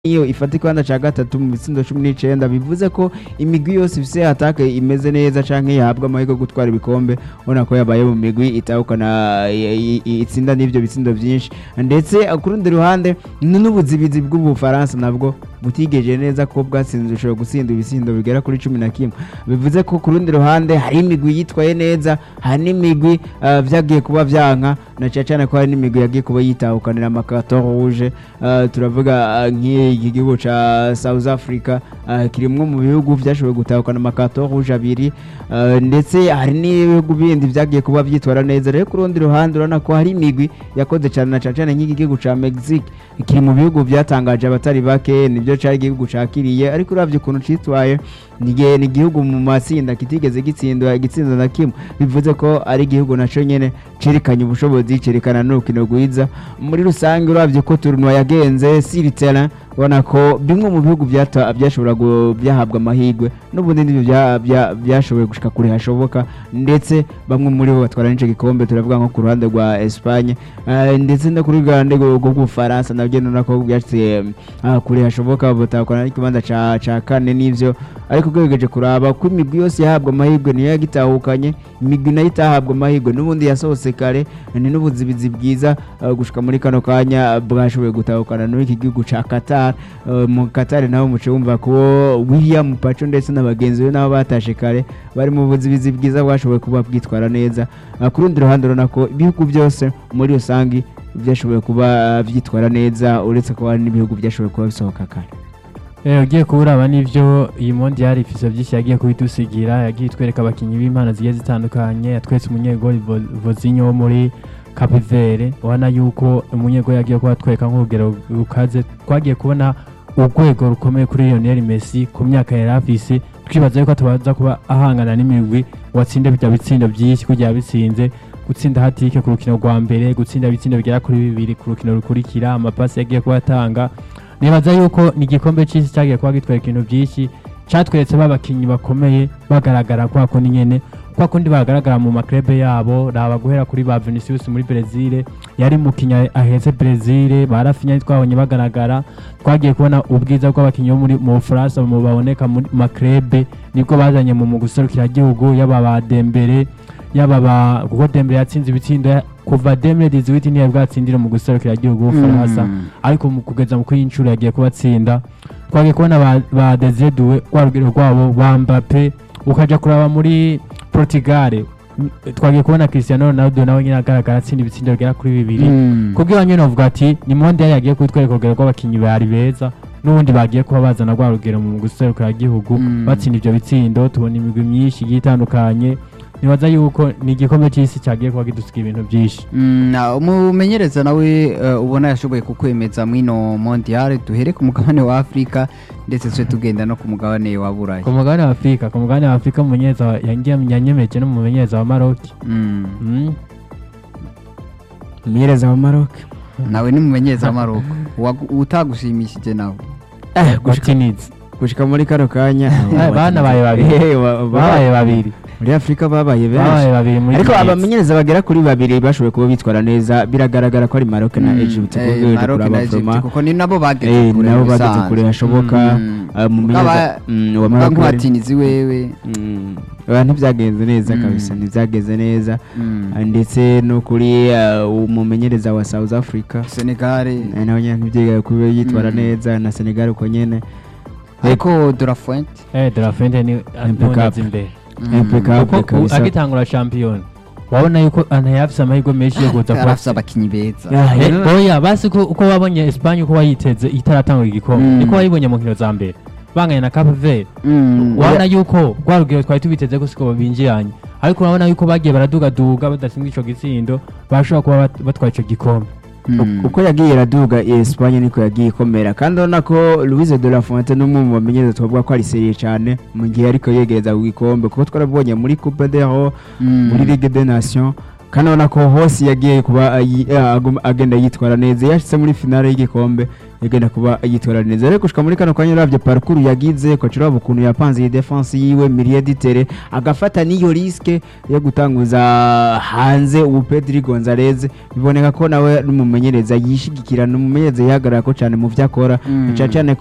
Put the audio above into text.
iyo ifata ikibanza ca gatatu mu bitsindo cumi n'icenda bivuze ko imigwi yose ifise atake imeze neza canke yahabwa amahirwe yo gutwara ibikombe ubona ko yabaye mu migwi itahukana i- i- itsinda n'ivyo bitsindo vyinshi ndetse ku rundi ruhande n- n'ubuzibizi bw'ubufaransa nabwo butigeje neza ko bwatsinze bushobora gutsinda ibitsindo bigera kuri cumi na kimwe bivuze ko ku rundi ruhande hari imigwi yitwaye neza hari n'imigwi uh, vyagiye kuba vyanka na cane cane ko hari n'imigwi yagiye kuba yitahukanira amakato rouge uh, turavuga uh, nk'iki gihugu ca South Africa uh, kirimwo mu bihugu vyashoboye gutahukana amakato rouge abiri uh, ndetse hari n'ibihugu bindi vyagiye kuba vyitwara neza rero ku rundi ruhande urabona ko hari imigwi yakoze cane na cane cane nk'iki gihugu ca Mexique kiri mu bihugu vyatangaje abatari bake nivyo cari igihugu cakiriye ariko uravye ukuntu citwaye ni igihe- ni igihugu mu matsinda kitigeze gitsindwa igitsinda na kimwe bivuze ko ari igihugu naco nyene cerekanye ubushobozi cerekana n'urukino rwiza muri rusange uravye ko turunwa yagenze sur terrain ubona ko bimwe mu bihugu vyata- vyashobora gu- vyahabwa amahirwe n'ubundi nivyo vya- vya- vyashoboye gushika kure hashoboka ndetse bamwe muri bo batwara n'ico gikombe turavuga nko ku ruhande rwa Espagne eh, ndetse no kuri ruhande rwo rw'Ubufaransa nabyo nona ko vyashitse ah, kure hashoboka batakwana n'ikibanza ca ca kane n'ivyo ariko ugerageje kuraba ko imigwi yose yahabwa amahirwe niyo yagitahukanye imigwi nayo itahabwa amahirwe n'ubundi yasohotse kare ni n'ubuzibizi bwiza uh, gushika muri kano kanya bwashoboye gutahukana n'iki gihugu ca Qatar Uh, mu Qatar naho muce wumva ko William Pacho ndetse na bagenzi be nabo batashe kare bari mu buzibizi bwiza bwashoboye kuba bwitwara neza Uh, ku rundi ruhande urabona ko ibihugu byose muri rusange byashoboye kuba uh, vyitwara neza uretse ko hari n'ibihugu byashoboye kuba bisohoka kare Eh, ugiye kuraba n'ivyo iyi mondial ifise vyinshi yagiye kubidusigira yagiye itwereka abakinyi b'impano zigiye zitandukanye yatwetse umunyegoli Vo- vozinho wo muri Cape Verde ubona yuko umunyegoli yagiye kuba atwereka nk'urugero rukaze twagiye kubona urwego rukomeye kuri Lionel Messi ku myaka yari afise twibaza yuko atabaza kuba ahangana n'imigwi watsinda bijya bitsindo vyinshi kugira yabitsinze gutsinda hatike ku rukino rwa mbere gutsinda ibitsindo bigera kuri bibiri ku rukino rukurikira amapasi yagiye kuba atanga nibaza yuko ni igikombe cy'isi cyagiye kuba gitwereka ibintu byinshi cyatweretse babakinnyi bakomeye bagaragara kwa kundi nyene kwa kundi bagaragara mu maklebe yabo raba guhera kuri ba Vinicius muri Brezil yari mukinya aheze Brezil barafinya twabonye bagaragara twagiye kubona ubwiza bw'abakinnyi bo muri mu Bufaransa mu baboneka muri maklebe nibwo bazanye mu guserukira gihugu yaba ba Dembele yaba ba kuko Dembele yatsinze ibitsindo ya- kuva 2018 niyo bwatsindira mu guserukira gihugu Bufaransa ariko mu kugeza mu kuri inshuro yagiye kubatsinda twagiye kubona ba, ba Desire Doué rwa rugero rwabo ba Mbappe ukaja kuraba muri Portugal M- twagiye kubona Cristiano Ronaldo nawe nyine agaragara atsinda ibitsindo bigera kuri bibiri kubwo iwanyu novuga ati ni monde yagiye kutwereka urugero rw'abakinnyi bari beza n'ubundi bagiye kuba bazana rwa rugero mu guserukira gihugu Mm. batsinda ivyo bitsindo tubona imigwi myinshi igiye itandukanye nibaza yuko ni igikombe c'isi cyagiye kuba kidusiga ibintu byinshi Mm, na- umumenyereza nawe eh, ubona yashoboye kukwemeza mwino mondial duhere ku mugabane wa afurika ndetse tuje tugenda no ku mugabane wa burayi ku mugabane wa afurika ku mugabane wa afurika umumenyereza wa- yangiye- yanyemeje n'umumenyereza wa maroki Mm, Mm. umumenyereza wa Maroc nawe ni mumenyereza w'amaruko Uwagu- utagushimishije nawe eh, gushika, watinizi gushika muri kano kanya Eh, banabaye babiri. Eh, wa- babaye babiri muri Afrika babaye benshi babaye babiri muri ariko Tunisia. abamenyereza bagera kuri babiri bashoboye kuba bitwara neza biragaragara ko ari Maroc na Mm, Egypt eh, kuko ugiye Maroc kuraba na Egypt, Vroma, kuko ni nabo eh, bageze kure nabo mu bageze bisanzwe. kure hashoboka Mm. eh, umumenyereza Ukaba- mm, wa uvuga Maroc bari- nk'uwatinizi wewe Mm, oya, ntibyagenze neza Mm. kabisa ntibyagenze neza Mm. Ah, ndetse no kuri eh, umumenyereza wa South Africa Senegal eh, nawe nyine ntibyigaye kuba yitwara Mm. neza na Senegal uko nyene ariko de la Fuente eh de la Fuente ni Impeccable. ntunazi imbere Mm. Impeccable. kuko u- kabisa. agitangura shampiyona wabona yuko anayafise amahirwe menshi yo kuza yari kuba afise abakinyi beza Ah, Eh, eh, oya basi ko uko wabonye Espagne uko wayiteze itaratangura igikombe Mm. niko wayibonye mu nkino za mbere banganya na Cape Verde Mm. urabona yuko rwa rugero twari tubiteze ko siko binjiranye ariko urabona yuko bagiye baradugaduga badatsinda ico gitsindo bashobora kuba bat- batwaye ico gikombe Mm. uko yagiye iraduga Espagne niko yagiye ikomera kandi urabona ko Luis de la Fuente n'umwe mu bamenyereza twavuga ko ari seriye cyane mu gihe ariko yegereza ku gikombe kuko twarabonye muri Coupe d'Euro Mm. muri Ligue des Nations kandi urabona ko hose yagiye kuba ayi- agum- agenda yitwara neza yashyize muri finale y'igikombe igenda kuba yitwara neza rero gushika muri kano kanya uravye parcours yagize ko uraba ukuntu yapanze iyi defense yiwe Mirie Ditere agafata n'iyo riske yo gutanguza hanze ubu Pedri Gonzalez biboneka ko nawe n'umumenyereza yishigikira n'umumenyereza yihagarara ko cyane mu vyo akora Mm. cyane cyane